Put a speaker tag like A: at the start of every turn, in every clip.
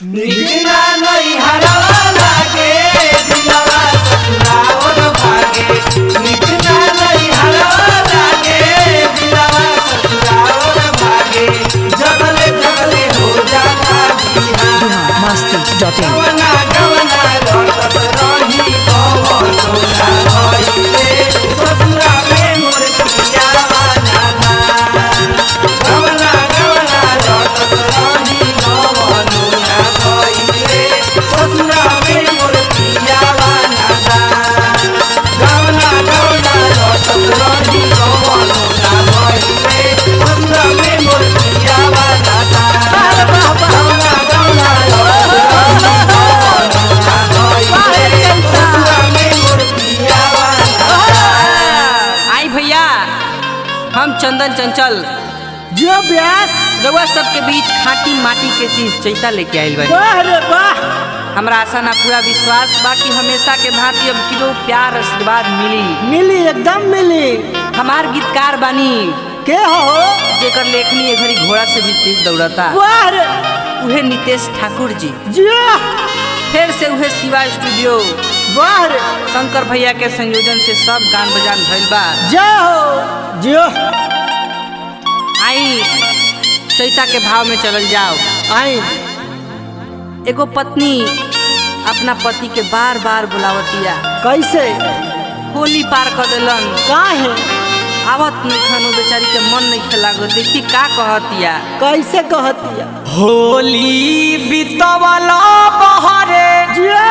A: निजना नहीं हरवा लागे दिलवा ससुराओर भागे निजना नहीं हरवा लागे दिलवा ससुराओर भागे जगले जगले हो जाता बिहान
B: biharmasti.in
A: गवना गवना लौटत रही कवनो ना भइले ससुरा में मोर पियावा नाना गवना गवना लौटत रही कवनो ना भइले ससुरा में मोर पियावा नाना गवना गवना लौटत रही कवनो ना भइले ससुरा में मोर पियावा नाना गवना गवना लौटत
C: आई भैया हम चंदन चंचल
B: जो व्यास
C: रउआ सबके बीच खाटी माटी के चीज चैता लेके आइल बानी
B: वाह रे वाह
C: हमरा आशा ना पूरा विश्वास बा कि हमेशा के भांति अब किलो प्यार आशीर्वाद मिली
B: मिली एकदम मिली
C: हमार गीतकार बानी
B: के हो
C: जेकर लेखनी ए घड़ी घोड़ा से भी तेज दौड़ता
B: वाह रे
C: उहे नितेश ठाकुर जी
B: जियो
C: फिर से उहे शिवा स्टूडियो
B: वाह रे
C: शंकर भैया के संयोजन से सब गान बजान भइल बा
B: जय हो जियो
C: आई चैता के भाव में चलल जाओ
B: आई
C: एगो पत्नी अपना पति के बार बार बुलावतिया
B: कैसे
C: होली पार कर दिलन
B: काहे
C: आवत नहीं खानो बेचारी के मन नहीं खेलागो देखी का कहतिया
B: कैसे कहतिया
C: होली बितवला बहरे
B: जियो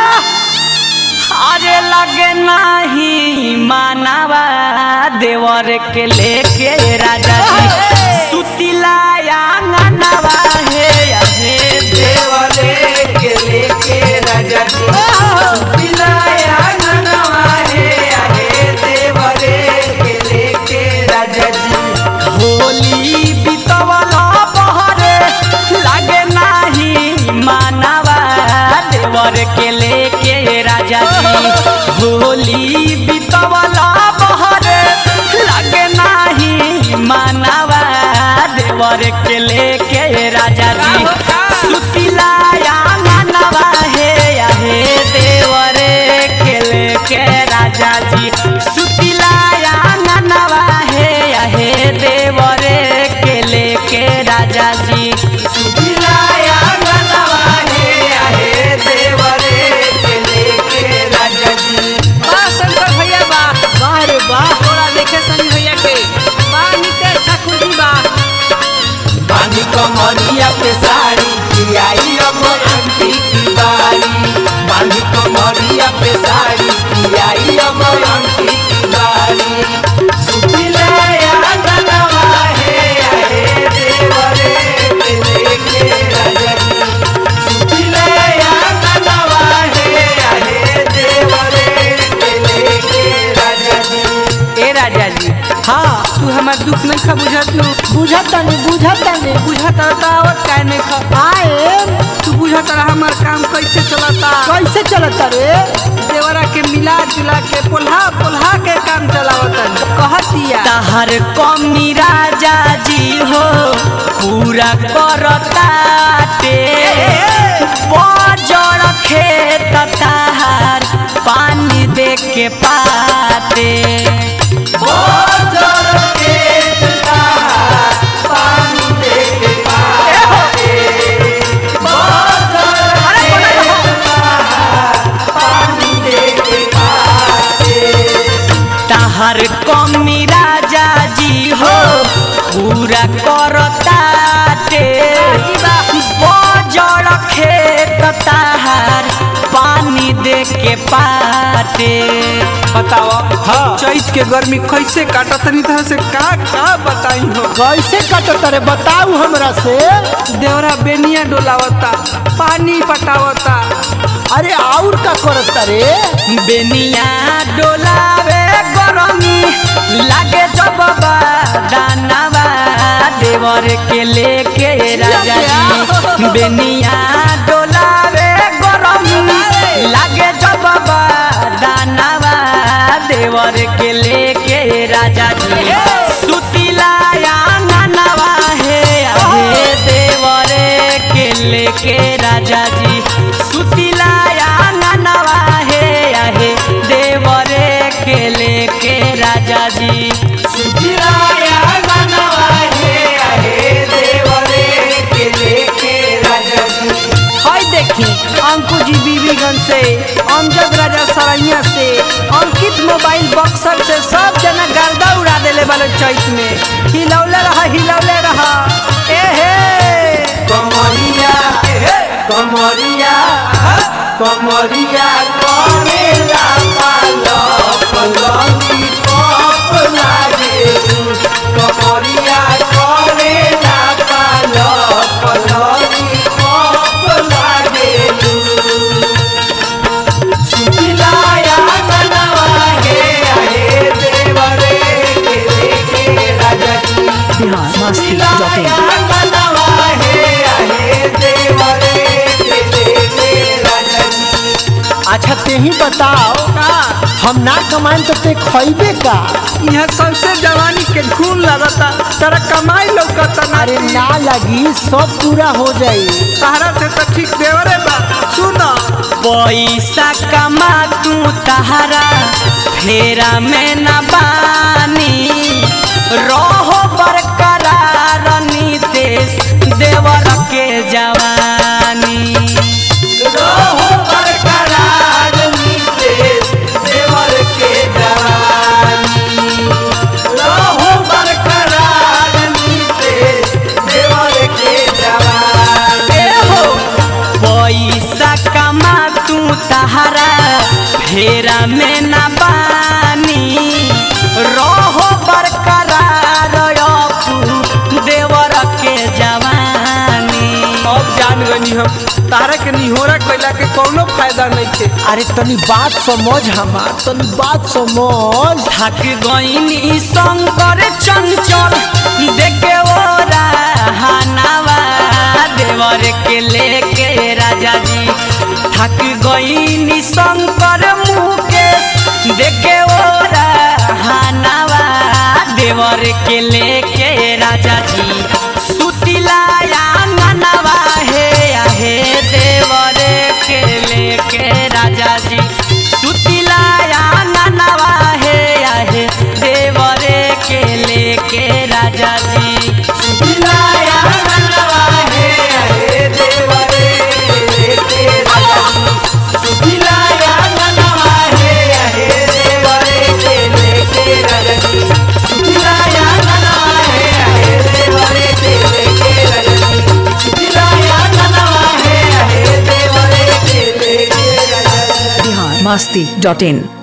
C: अरे लगे नाही मानवा देवर के लेके राजा जी सुतिला आंगनवा हे हे
A: देवले के लेके राजा जी सुतिलाया ननवा हे आहे देवले के लेके राजा जी
C: होली बितवला बहरे लगे नाही मानवा देवर के लेके राजा जी होली बितवला बहरे लगे नाही मानवा देवर के लेके राजा जी सुतिला आंगनवा हे आहे देवर के लेके राजा जी सुतिला आंगनवा हे आहे देवर के लेके राजा जी
A: सुतिलाया ननवा हे आहे देवले के लेके राजा जी
C: वाह शंकर भैया बा
B: वाह रे वाह
C: थोड़ा देखे सनी भैया के वाह नितेश ठाकुर जी बा
A: पानी कमरिया पे साड़ी कियाई अब आंटी की बारी पानी कमरिया पे साड़ी कियाई अब आंटी की बारी सुतिलाया ननवा हे आहे देवरे के लेके राजा जी सुतिलाया ननवा हे आहे देवरे के लेके राजा जी
C: ए राजा जी
B: हाँ
C: तू हमार दुख नहीं खा बुझत नु
B: बुझत नहीं बुझत नहीं
C: बुझत रहता आवत काहे नहीं खा
B: आए
C: तू बुझत रहा हमार काम कैसे चलता
B: कैसे चलता रे
C: देवरा के मिला जुला के पोल्हा पोल्हा के काम चलावतन कहतिया
D: तहर कमी राजा जी हो पूरा करताटे बजड़ खेत तहार पानी दे के पाते तहर कमी राजा जी हो पूरा करताटे बजड़ खेत तहार पानी दे के पाते
C: बताओ हाँ चैत के गर्मी कैसे काटतनी तरह से का का बताई हो
B: कैसे कटता रे बताऊ हमरा से
C: देवरा बेनिया डोलावता पानी पटावता
B: अरे और का करता रे
D: बेनिया डोलावे गरमी लागे जब दानवा देवर के लेके राजा जी बेनिया डोलावे गरमी लागे जब दानवा देवर के लेके राजा जी सुतिला आंगनवा हे हे देवर के लेके राजा जी सुतिलाया ननवा हे आहे देवरे के लेके राजा जी
A: सुखिलाया मनवा हे आहे देवरे के लेके राजा जी
C: हाय देखी अंकु जी बीबीगंज से अमजद राजा सरैया से अंकित मोबाइल बक्सर से सब जना गर्दा उड़ा देले वाले चैत में हिलौले रहा हिलौले रहा ए हे
A: कमरिया कमरिया कमरिया करेला पालो पलंगी कप लागे कमरिया करेला पालो पलंगी कप लागे सुखिलाया मनवा हे आहे देवरे के लेके राजा जी
E: बिहार मस्ती डॉट इन
A: सुखिलाया मनवा हे आहे देवरे के लेके राजा जी
B: अच्छा ते ही बताओ
C: का
B: हम ना कमाएं तो ते खइबे का
C: यहाँ सबसे जवानी के खून लगता तेरा कमाई लौकता ना
B: अरे ना लगी सब पूरा हो जाई
C: सहारा से तो ठीक देवरे बा सुनो
D: पैसा कमा तू तहरा फेरा में न बानी रहो बरकरार नीतेश देवर के जवानी
A: रहो बरकरार नीतेश देवर के जवानी रहो बरकरार नीतेश देवर के जवानी
D: ए हो पैसा कमा तू तहरा फेरा में न बानी रहो बरकरार अपू देवर के जवानी
C: अब जान गनी हम तारा के निहोरा कैला के कोनो फायदा नहीं थे
B: अरे तनी बात समझ हमार तनी बात समझ
D: थक गईनी शंकर चंचल देखे ओरा हनावा देवर के लेके राजा जी थक गईनी शंकर मुकेश देखे ओरा हनावा देवर के लेके राजा जी सुतिलाया ननवा हे आहे देवर के लेके राजा जी सुतिलाया ननवा हे आहे देवर के लेके राजा जी
A: सुखिलाया मनवा हे आहे देवरे के लेके राजा जी सुखिलाया मनवा हे आहे देवरे के लेके राजा जी सुखिलाया मनवा हे आहे देवरे के लेके राजा जी सुखिलाया मनवा हे आहे देवरे के लेके राजा जी
E: बिहार मस्ती डॉट इन